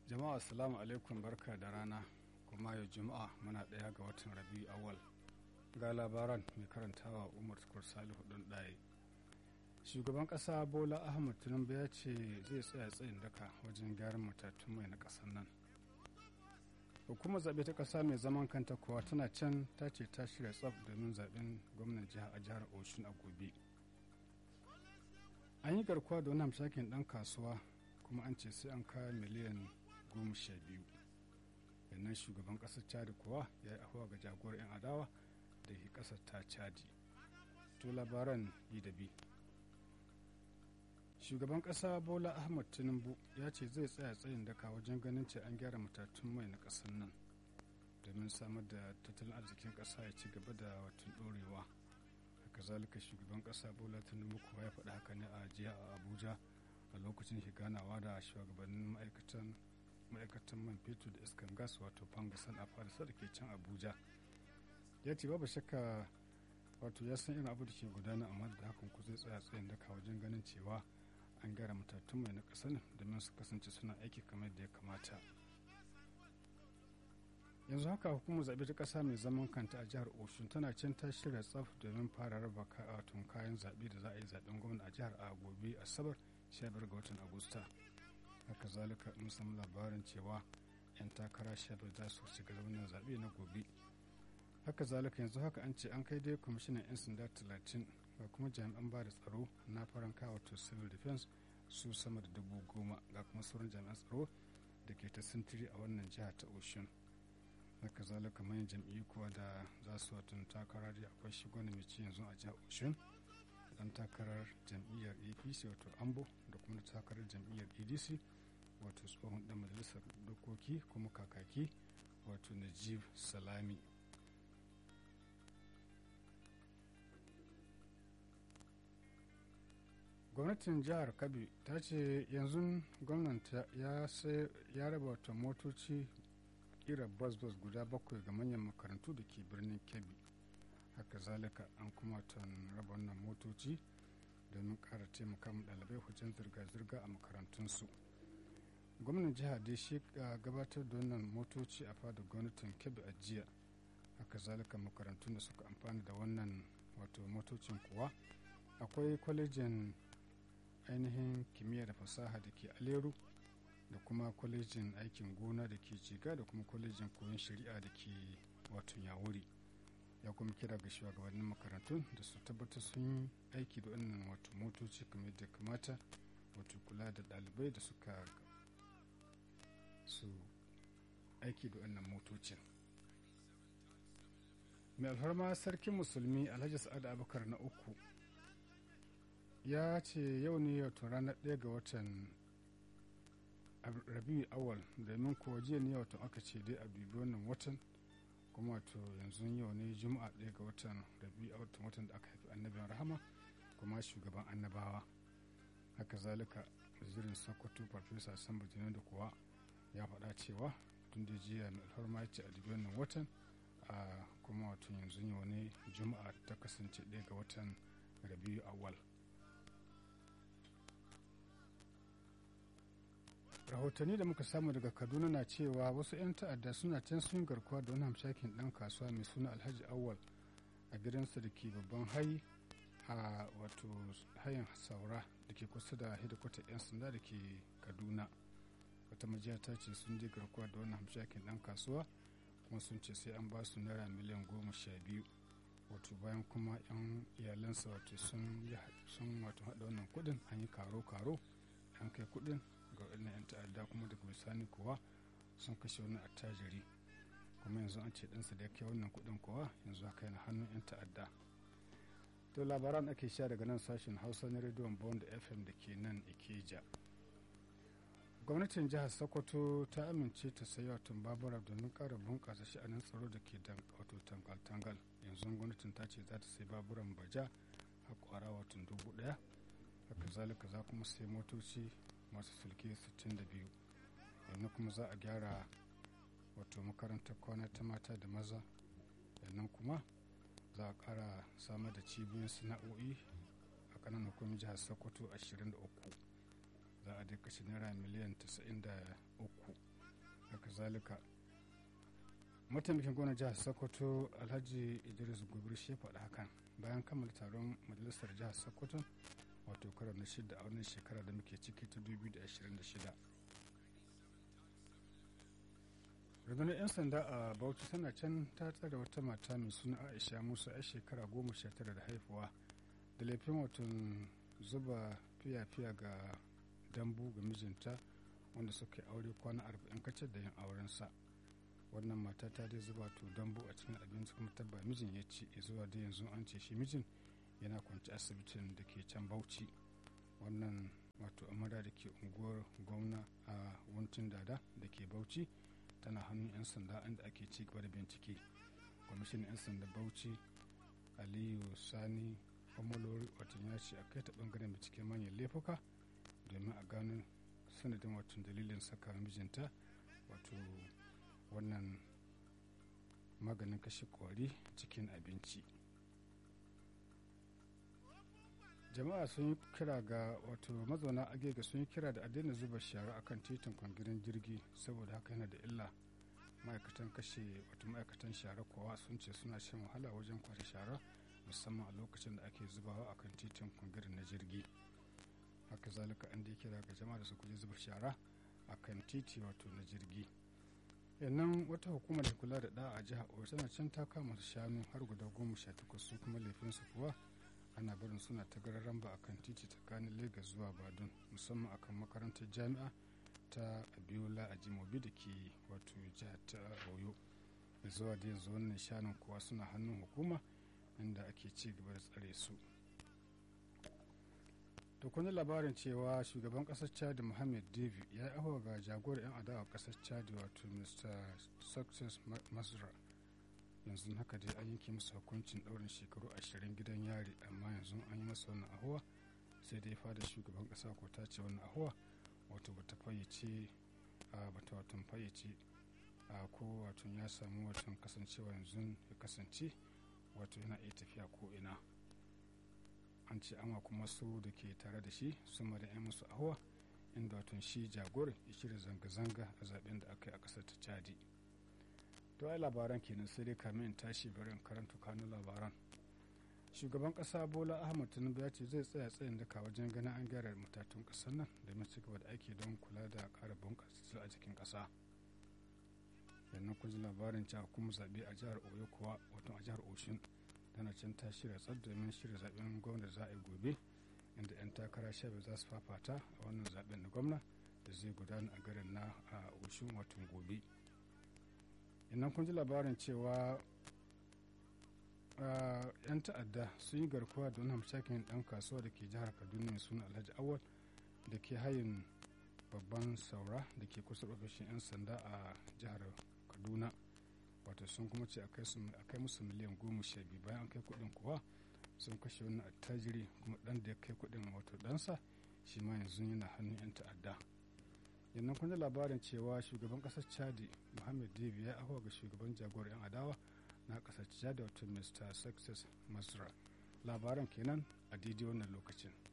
jama'a assalamu alaikum barka da rana kuma yau juma'a muna ɗaya ga watan rabi awal ga labaran mai karantawa umar tukur salihu ɗin ɗaya shugaban ƙasa bola ahmad tinubu ya ce zai tsaya tsayin daka wajen gyaran matatun mai na ƙasar nan hukumar zaɓe ta ƙasa mai zaman kanta kuwa tana can ta ce ta shirya tsaf domin zaɓen gwamnan jiha a jihar oshun a gobe an yi garkuwa da wani hamshakin ɗan kasuwa kuma an ce sai an kawo miliyan goma sha biyu yannan shugaban ƙasar chadi kuwa ya yi ahuwa ga jagorar 'yan adawa da ke ƙasar ta chadi to labaran yi da bi shugaban ƙasa bola ahmad tinubu ya ce zai tsaya tsayin daka wajen ganin ce an gyara matatun mai na ƙasar nan domin samar da tattalin arzikin ƙasa ya ci gaba da watan ɗorewa kazalika shugaban ƙasa bola tinubu kuwa ya faɗi haka ne a jiya a abuja a lokacin shi ganawa da shugabannin ma'aikatan ma'aikatan man fetur da iskan gas wato fangasan a farisa da ke can abuja ya ce babu shakka wato ya san irin abu da ke gudana amma da hakan ku zai tsaya tsayin daka wajen ganin cewa an gyara matattun mai na ƙasar domin su kasance suna aiki kamar da ya kamata yanzu haka hukumar zaɓe ta ƙasa mai zaman kanta a jihar oshun tana can ta shirya tsaf domin fara raba tun kayan zaɓe da za a yi zaɓen gwamna a jihar a gobe asabar 15 ga watan agusta haka zalika mun samu labarin cewa 'yan takara 15 za su shiga wannan zaɓe na gobe haka zalika yanzu haka an ce an kai dai kwamishinan 'yan sanda 30 ga kuma jami'an ba da tsaro na faranka wato civil defense su sama da dubu goma ga kuma sauran jami'an tsaro da ke ta sintiri a wannan jiha ta ocean haka zalika manyan jam'iyyu kuwa da za su watan takara da akwai shi gwani mai ci yanzu a jihar ocean dan takarar jam'iyyar apc wato ambo da kuma takarar jam'iyyar adc wato tsohon dan majalisar dokoki kuma kakaki wato najib salami gwamnatin jihar kabi ta ce yanzu gwamnati ya raba wata motoci kira bus-bus guda bakwai ga manyan makarantu da ke birnin kebbi haka zalika an kuma tan raba wannan motoci domin kara taimaka mu ɗalibai wajen zirga-zirga a makarantunsu gwamnan jiha dai shi gabatar da wannan motoci a fadar gwamnatin kebbi a jiya haka zalika makarantun da suka amfana da wannan wato motocin kuwa akwai kwalejin ainihin kimiyya da fasaha da ke aleru da kuma kwalejin aikin gona da ke jiga da kuma kwalejin koyon shari'a da ke wato yawuri ya kuma kira ga shugabannin makarantun da su tabbatar sun yi aiki da wannan wato motoci kamar yadda kamata wato kula da ɗalibai da suka su aiki da wannan motocin mai alfarma sarkin musulmi alhaji sa'ad abubakar na uku ya ce yau ne wato ranar ɗaya ga watan rabiu awal domin kuwa jiya ne wato aka ce dai a dubi wannan watan kuma wato yanzu yau ne juma'a ɗaya ga watan rabiu awal watan da aka haifi annabin rahama kuma shugaban annabawa haka zalika wazirin sokoto farfesa samba da kuwa ya faɗa cewa tun da jiya mai alfarma ya ce a dubi wannan watan a kuma wato yanzu yau ne juma'a ta kasance ɗaya ga watan rabiu awal rahotanni da muka samu daga kaduna na cewa wasu 'yan ta'adda suna can sun garkuwa da wani hamshakin dan kasuwa mai suna alhaji awal a gidansa da ke babban hai a wato hayan saura da ke kusa da hidikwatar 'yan sanda da ke kaduna wata majiya ta ce sun je garkuwa da wani hamshakin dan kasuwa kuma sun ce sai an ba su naira miliyan goma sha biyu wato bayan kuma 'yan iyalansa wato sun wato haɗa wannan kuɗin an yi karo-karo an kai kuɗin ga waɗannan 'yan ta'adda kuma daga bisani kuwa sun kashe wani attajiri kuma yanzu an ce ɗansa da ya kai wannan kuɗin kuwa yanzu haka yana hannun 'yan ta'adda to labaran ake sha daga nan sashen hausa na rediyon bond fm da ke nan ikeja gwamnatin jihar sokoto ta amince ta sayi watan babura domin ƙara bunƙasa sha'anin tsaro da ke wato tangal-tangal yanzu gwamnatin ta ce za ta sayi baburan baja a kwara watan dubu ɗaya haka zalika za kuma sai motoci masu sulke 62 yanzu kuma za a gyara wato makarantar kwana ta mata da maza yannan kuma za a kara samar da cibiyoyin sana'o'i a kanan hukumin jihar sokoto 23 za a dai kashe naira miliyan 93 haka zalika mataimakin gwamnan jihar sokoto alhaji idris gobir shi faɗa hakan bayan kammala taron majalisar jihar sokoto wato karo na shida a wannan shekara da muke ciki ta 2026 rundunar 'yan sanda a bauchi tana can ta tsare wata mata mai suna aisha musa a shekara goma sha tara da haifuwa da laifin watan zuba fiya-fiya ga dambu ga mijinta wanda suka yi aure kwana arba'in kacar da yin aurensa wannan mata ta dai zuba to dambu a cikin abinci kuma tabba mijin ya ci zuwa da yanzu an ce shi mijin yana kwanci asibitin da ke can bauchi wannan wato amara da ke unguwar gwamna a wuntin dada da ke bauchi tana hannun 'yan sanda inda ake ci gaba da bincike kwamishinan 'yan sanda bauchi aliyu sani omolori watan ya ce a kai ta bangaren binciken manyan laifuka domin a gano sanadin watan dalilin saka mijinta wato wannan maganin kashe kwari cikin abinci jama'a sun yi kira ga wato mazauna agega sun yi kira da a daina zuba shara akan titin kwangirin jirgi saboda haka yana da illa ma'aikatan kashe wato ma'aikatan shara kowa sun ce suna shan wahala wajen kwashe shara musamman a lokacin da ake zubawa akan titin kwangirin na jirgi haka zalika an dai kira ga jama'a da su kuje zuba shara akan titi wato na jirgi yannan wata hukumar da kula da da a jihar oyo tana can ta kama shanu har guda goma sha takwas su kuma laifinsu kuwa ana barin suna ta gararan ba akan titi tsakanin lagos zuwa badun musamman akan makarantar jami'a ta abiola a jimobi da ke wato jihar ta oyo zuwa da yanzu wannan shanun kuwa suna hannun hukuma inda ake ci gaba da tsare su da kuma labarin cewa shugaban kasar chad mohamed david ya yi ahuwa ga jagorar 'yan adawa kasar chad wato mr success masra yanzu haka dai an yanke masa hukuncin ɗaurin shekaru ashirin gidan yari amma yanzu an yi masa wannan ahuwa sai dai fada shugaban ƙasa ko ta ce wannan ahuwa wato bata fayyace a bata watan fayyace a ko wato ya samu watan kasancewa yanzu ya kasance wato yana iya tafiya ko ina an ce ama kuma su da ke tare da shi sun da 'yan musu ahuwa inda watan shi jagoran ya shirya zanga-zanga a zaben da aka yi a ƙasar ta chadi to ai labaran kenan sai dai kamin in tashi bari in karanta kanun labaran shugaban kasa bola ahmad tinubu ya ce zai tsaya tsayin daka wajen ganin an gyara matatun kasar nan domin ci gaba da aiki don kula da ƙara bunƙasa a cikin ƙasa yannan kun ji labarin cewa kuma zaɓe a jihar oyo kuwa wato a jihar oshun tana can ta shirya tsar domin shirya zaɓen gwamna za a yi gobe inda 'yan takara sha za su fafata a wannan zaɓen na gwamna da zai gudana a garin na a oshun watan gobe idan kun ji labarin cewa yan ta'adda sun yi garkuwa da wani hamshakin dan kasuwa da ke jihar kaduna mai suna alhaji awal da ke hayin babban saura da ke kusa ofishin 'yan sanda a jihar kaduna wato sun kuma ce a kai musu miliyan goma sha biyu bayan an kai kudin kuwa sun kashe wani attajiri kuma dan da ya kai kudin wato ɗansa shi ma yanzu yana hannun 'yan ta'adda yannan kun labarin cewa shugaban kasar chadi mohamed devi ya ahuwa ga shugaban jagorar 'yan adawa na kasar chadi wato mr success masra labaran kenan a daidai wannan lokacin